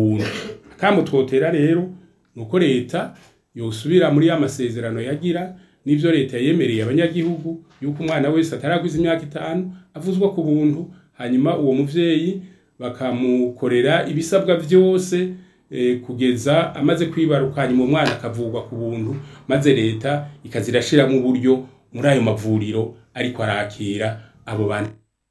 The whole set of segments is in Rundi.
buntu akamutwotera rero nuko leta yosubira muri ya masezerano yagira n'ivyo leta yemereye abanyagihugu yuko umwana wese atarakwiza imyaka itanu avuzwa ku buntu hanyuma uwo muvyeyi bakamukorera ibisabwa vyose eh, kugeza amaze kwibaruka hanyuma umwana akavurwa ku buntu maze leta ikazirashiramo uburyo muri ayo mavuriro ariko arakira abo bantu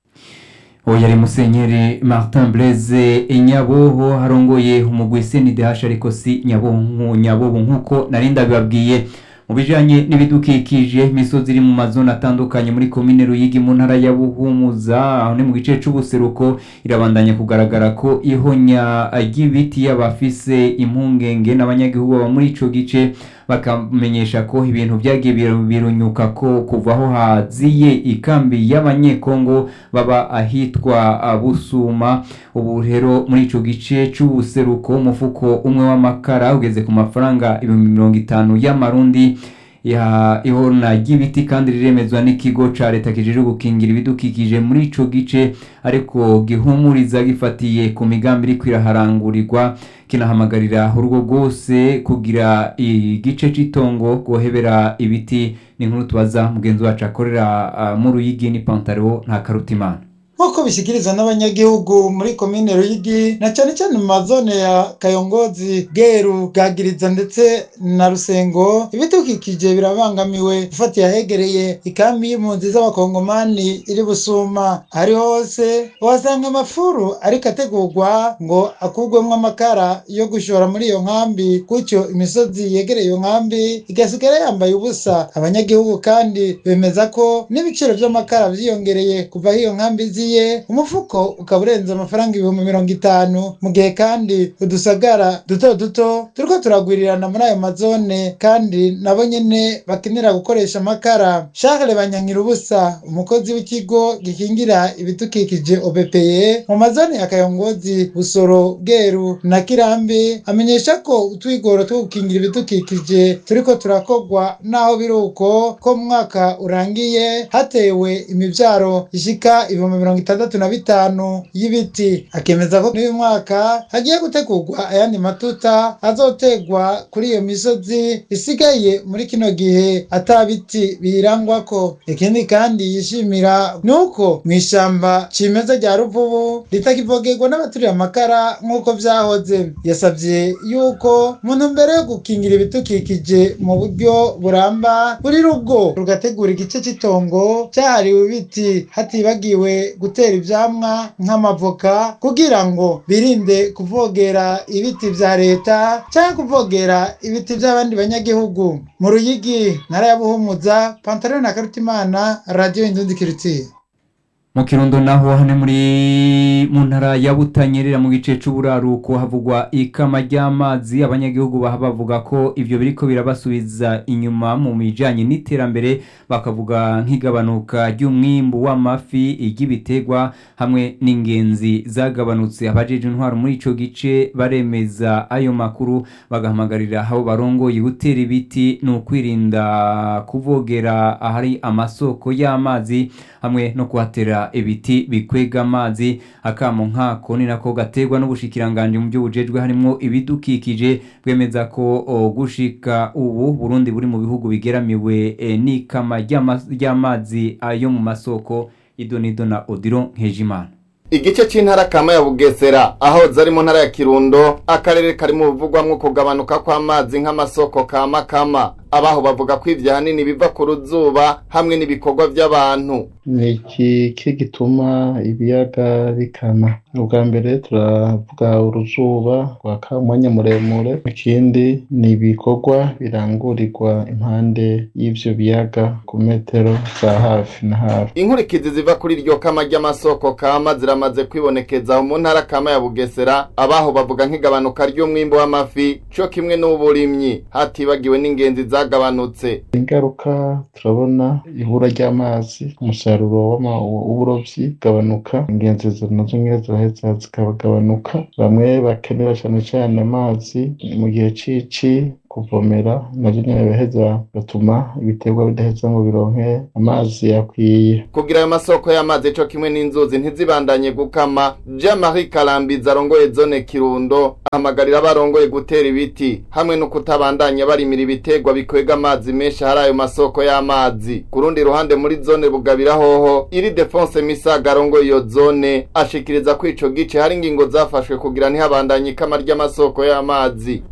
uwo yari musenyeri martin blaise inyaboho harongoye umugwi cndh ariko si nyabobo nyabobo nk'uko nari ndabibabwiye mu bijanye n'ibidukikije imisozi iri mu mazone atandukanye muri komine ruyigi mu ntara ya buhumuza aho ni mu gice c'ubuseruko irabandanya kugaragara ko ihonya ry'ibiti y'abafise impungenge n'abanyagihugu baba muri ico gice bakamenyesha ko ibintu vyagiye biru- birunyuka ko kuva aho haziye ikambi y'abanyekongo baba ahitwa ah, busuma ubu rero muri ico gice c'ubuseruko umufuko umwe w'amakara ugeze ku mafaranga ibihumbi mirongo itanu y'amarundi ya ihona ry'ibiti kandi riremezwa n'ikigo ca leta kijejwe gukingira ibidukikije muri ico gice ariko gihumuriza gifatiye ku migambi iriko iraharangurirwa kinahamagarira urugo rwose kugira igice c'itongo guhebera ibiti ni nkuru tubaza mugenzi wacu akorera ah, mu ruyigi ni pantaro nta karutimana nk'uko bishyikirizwa n'abanyagihugu muri komine ruyigi na cyane cyane mu mazone ya kayongozi bweru bwagiriza ndetse na rusengo ibidukikije birabangamiwe ufatiye ahegereye ikambi y'impunzi z'abakongomani iri busuma ari hose uhasanga amafuru ariko ategurwa ngo akurwemo amakara yo gushora muri iyo nkambi gutyo imisozi yegereye iyo nkambi igasigara yambaye ubusa abanyagihugu kandi bemeza ko n'ibiciro by'amakara byiyongereye kuva aho iyo nkambi ziye umufuko ukaba urenze amafaranga ibihumbi mirongo itanu mu gihe kandi udusagara duto duto turiko turagwirirana muri ayo mazone kandi nabo nyene bakenera gukoresha amakara Charles Banyankirubusa umukozi w'ikigo gikingira ibidukikije OBPE mu mazone ya Kayongozi Busoro Bweru na Kirambi amenyesha ko utwigoro two gukingira ibidukikije turiko turakorwa naho biri uko ko mu mwaka urangiye hatewe imivyaro ishika ibihumbi mirongo itandatu na bitanu y'ibiti akemeza ko n'uyu mwaka hagiye gutegurwa ayandi matuta azotegwa kuri iyo misozi isigaye muri kino gihe ata biti biyirangwako ikindi kandi yishimira ni uko mu ishamba cimeza rya ruvubu ritakivogerwa n'abaturiye amakara nk'uko vyahoze yasavye yuko mu ntumbero yo gukingira ibidukikije mu buryo buramba buri rugo rugategura igice c'itongo cyahariwe ibiti hatibagiwe gutera ivyamwa nk'amavoka kugira ngo birinde kuvogera ibiti vya leta cyangwa kuvogera ibiti vy'abandi banyagihugu mu ruyigi ntara ya buhumuza pantaro na karutimana radiyo indundi kiritiye mu kirundo naho hane muri mu ntara ya butanyerera mu gice c'uburaruko havugwa ikama ry'amazi abanyagihugu baha bavuga ko ivyo biriko birabasubiza inyuma mu bijanye n'iterambere bakavuga nk'igabanuka ry'umwimbu w'amafi iry'ibiterwa hamwe n'ingenzi zagabanutse abajeje intwaro muri ico gice baremeza ayo makuru bagahamagarira abo barongoye gutera ibiti ni ukwirinda kuvogera ahari amasoko y'amazi hamwe no kuhatera ibiti bikwega amazi akamo nkako ni nako gaterwa n'ubushikiranganje mu byo bujejwe harimo ibidukikije bwemeza ko o, gushika ubu Burundi buri mu bihugu bigeramiwe e, n'ikama ry'ama- ry'amazi ayo mu masoko idonido na Odilo Nkejimana igice c'intara kama ya bugesera aho zari mu ntara ya kirundo akarere kari mu buvugwamwo kugabanuka kw'amazi nk'amasoko kama kama abaho bavuga ko ivyo hanini biva ku ruzuba hamwe n'ibikorwa vy'abantu ni iki ki gituma ibiyaga bikana ubwa mbere turavuga uruzuba rwaka umwanya muremure ikindi ni ibikorwa birangurirwa impande y'ivyo biyaga ku metero za hafi na hafi inkurikizi ziva kuri iryo kama ry'amasoko kama ziramaze kwibonekeza mu ntara kama ya bugesera abaho bavuga nk'igabanuka ry'umwimbu w'amafi co kimwe n'uburimyi hatibagiwe n'ingenzi zagabanutse ingaruka turabona ibura ry'amazi umusaruro w'ama- w'uburovyi ugabanuka ingenzi nazo nyene ziraheza zikagabanuka bamwe bakenera cane cane amazi mu gihe cici kuvomera navyo nyene biraheza bigatuma ibiterwa bidaheza ngo bironke amazi akwiye kugira ayo masoko y'amazi co kimwe n'inzuzi ntizibandanye gukama jean marie karambizi arongoye zone kirundo ahamagarira abarongoye gutera ibiti hamwe no kutabandanya barimira ibiterwa bikwega amazi menshi hari ayo masoko y'amazi ku rundi ruhande muri zone bugabira hoho iri defonse misaga arongoye iyo zone ashikiriza ko ico gice hari ingingo zafashwe kugira ntihabandanye ikama ry'amasoko y'amazi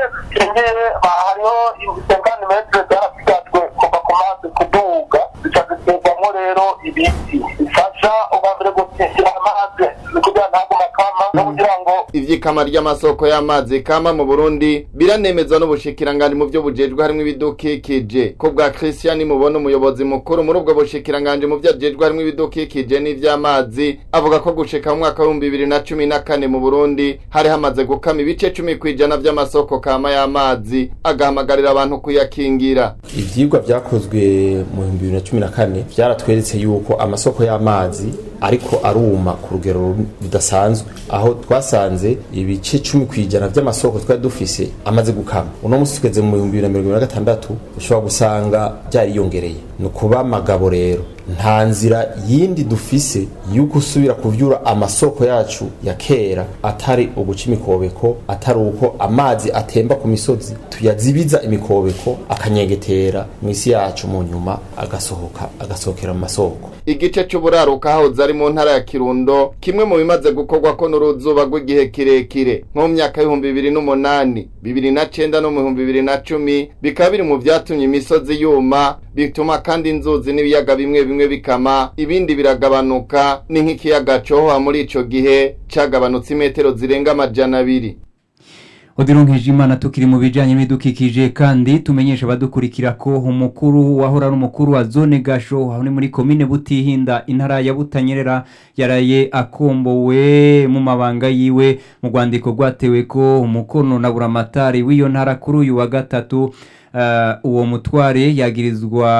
intebe hariho ibisengani metero byarasigajwe kuva ku mazi kuduga zica ziterwamo rero ibiti bifasha ubwa mbere gusisira amazi ni kugira ntagume akama no kugira ngo ivy'ikama ry'amasoko y'amazi kama mu Burundi biranemezwa n'ubushikiranganje mu vyo bujejwe harimwo ibidukikije ko bwa Christian mubona umuyobozi mukuru muri ubwo bushikiranganje mu vyo ajejwe harimwo ibidukikije n'ivy'amazi avuga ko gushika mu mwaka w'ibihumbi bibiri na cumi na kane mu Burundi hari hamaze gukama ibice cumi kw'ijana vy'amasoko kama y'amazi agahamagarira abantu kuyakingira ivyigwa vyakozwe mu bihumbi bibiri na cumi na kane vyaratweretse yuko amasoko y'amazi ariko aruma ku rugero rudasanzwe aho twasanze ibice cumi kw'ijana vy'amasoko twari dufise amaze gukama uno musi tugeze mu bihumbi bibiri na mirongo ibiri na gatandatu ushobora gusanga vyariyongereye ni ukuba amagabo rero nta nzira yindi dufise yuko usubira kuvyura amasoko yacu ya kera atari uguca imikobeko atari uko amazi atemba ku misozi tuyazibiza imikobeko akanyegetera mw'isi yacu mu nyuma agasohoka agasohokera mu masoko igice c'uburaruka hahoze ari mu ntara ya Kirundo kimwe mu bimaze gukorwako n'uruzuba rw'igihe kirekire nko mu myaka y'ibihumbi bibiri n'umunani bibiri na cenda no mu bihumbi bibiri na cumi bikaba biri mu vyatumye imisozi yuma bituma kandi inzuzi n'ibiyaga bimwe bimwe bikama ibindi biragabanuka ni nk'ikiyaga cohoha muri ico gihe cagabanutse imetero zirenga amajana abiri odironkeje imana tukiri mu bijanye n'ibidukikije kandi tumenyesha abadukurikira ko umukuru wahora ari umukuru wa zone gasho aho ni muri komine butihinda intara ya butanyerera yaraye akombowe mu mabanga yiwe mu rwandiko rwatewe ko umukono na buramatari w'iyo ntara kuri uyu wa gatatu uh, uwo mutware yagirizwa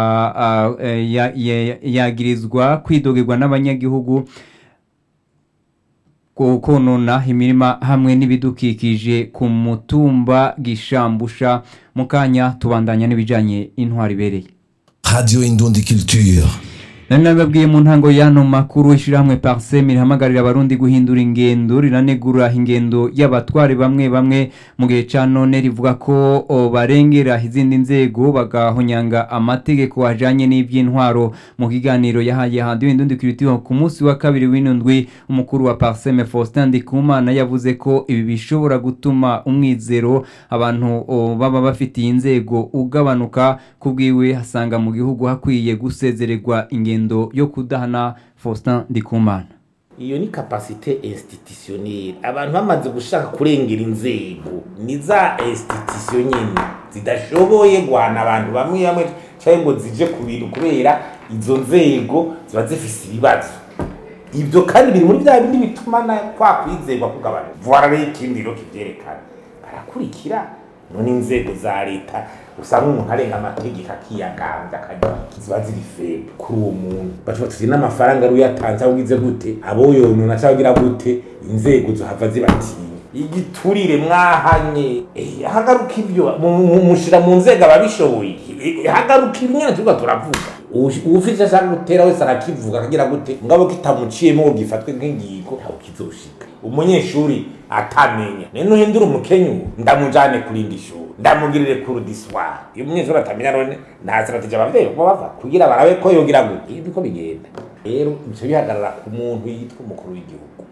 uh, ya, ya, yagirizwa kwidogerwa n'abanyagihugu konona imirima hamwe n'ibidukikije ku mutumba gishambusha mu kanya tubandanya n'ibijyanye intwari ibereye Radio Indundi Culture. nari nabibabwiye mu ntango y'ano makuru ishyirahamwe pariseme rihamagarira abarundi guhindura ingendo riranegura ingendo y'abatware bamwe bamwe mu gihe cya none rivuga ko o, barengera izindi nzego bagahonyanga amategeko ajyanye n'iby'intwaro mu kiganiro yahaye hanze w'indundi kiritiho ku munsi wa kabiri w'inundwi umukuru wa pariseme faustin ndikumana yavuze ko ibi bishobora gutuma umwizero abantu o, baba bafitiye inzego ugabanuka ku bwiwe hasanga mu gihugu hakwiye gusezererwa ingendo yo kudahana faustin ndikumana iyo ni kapasite institutionnelle abantu bamaze gushaka kurengera inzego ni za institution nyine zidashoboye guhana abantu bamwe bamwe cyangwa ngo zije ku bintu kubera izo nzego ziba zifise ibibazo ibyo kandi biri muri bya bindi bituma na kwa kwizerwa kugabanuka vuba rero ikindi rero kibyerekana barakurikira none inzego za leta usanga umuntu arenga amategeko akiyagambya akagira ziba ziri febe kuri uwo muntu bacuba tuzi n'amafaranga ari uyatanze aho ugize gute abo yonona cyangwa ugira gute inzego zohava zibatinya igiturire mwahanye eh, hagaruka ibyo mu- mu- mushira mu nzego ababishoboye Eh, hagaruka ibinyana turiko turavuga Uwush- uwufise ashaka gutera wese arakivuga akagira gute ngabo kitamuciyemo ngo gifatwe nk'ingingo ntawe kizoshika umunyeshuri atamenya none uhindura umukenyu ndamujane kurindi shuri ndamugirire kurudiswara iyo umunyeshuri atamenya none nta strategie abavyeyi kuba bava kugira barabe ko yogira gute ibi ko bigenda rero ivyo bihagarara ku muntu yitwa umukuru w'igihugu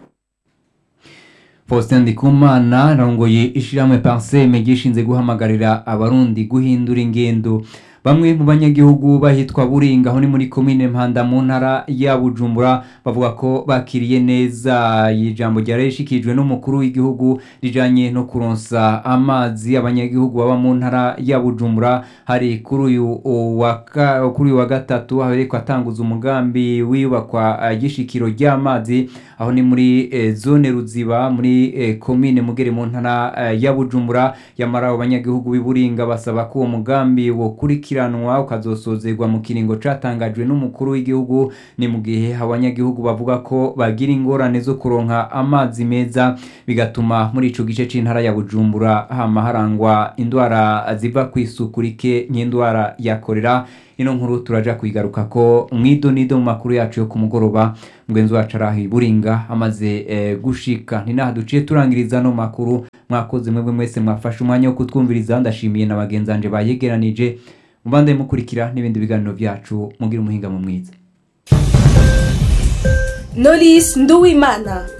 faustin ndikumana arongoye ishyirahamwe pariseme gishinze guhamagarira abarundi guhindura ingendo bamwe mu banyagihugu bahitwa buringa aho ni muri komine mpanda mu ntara ya bujumbura bavuga ko bakiriye neza ijambo ryari rishikijwe n'umukuru w'igihugu rijanye no kuronsa amazi abanyagihugu baba mu ntara ya bujumbura hari kuri uyu wa ka- kuri uyu wa gatatu habereko atanguza umugambi wiyubakwa eh, gishikiro ry'amazi aho ni muri eh, zone ruziba muri eh, komine mugere mu ntara eh, ya bujumbura yamara abo banyagihugu b'iburinga basaba ko uwo mugambi wokurikira gukurikiranwa ukazosozerwa mu kiringo catangajwe n'umukuru w'igihugu ni mu gihe abanyagihugu bavuga ko bagira ingorane zo kuronka amazi meza bigatuma muri ico gice c'intara ya Bujumbura hama harangwa indwara ziva ku isuku rike nk'indwara ya korera ino nkuru turaja kuyigaruka ko mwidonido mu makuru yacu yo ku mugoroba mugenzi wacu arahi buringa amaze eh, gushika ni naha duciye turangiriza no makuru mwakoze mwebwe mwese mwafashe umwanya wo kutwumviriza ndashimiye na bagenzi banje bayegeranije mubande mukurikira n'ibindi biganiro byacu mugira umuhinga mu mwiza Knowless Nduwimana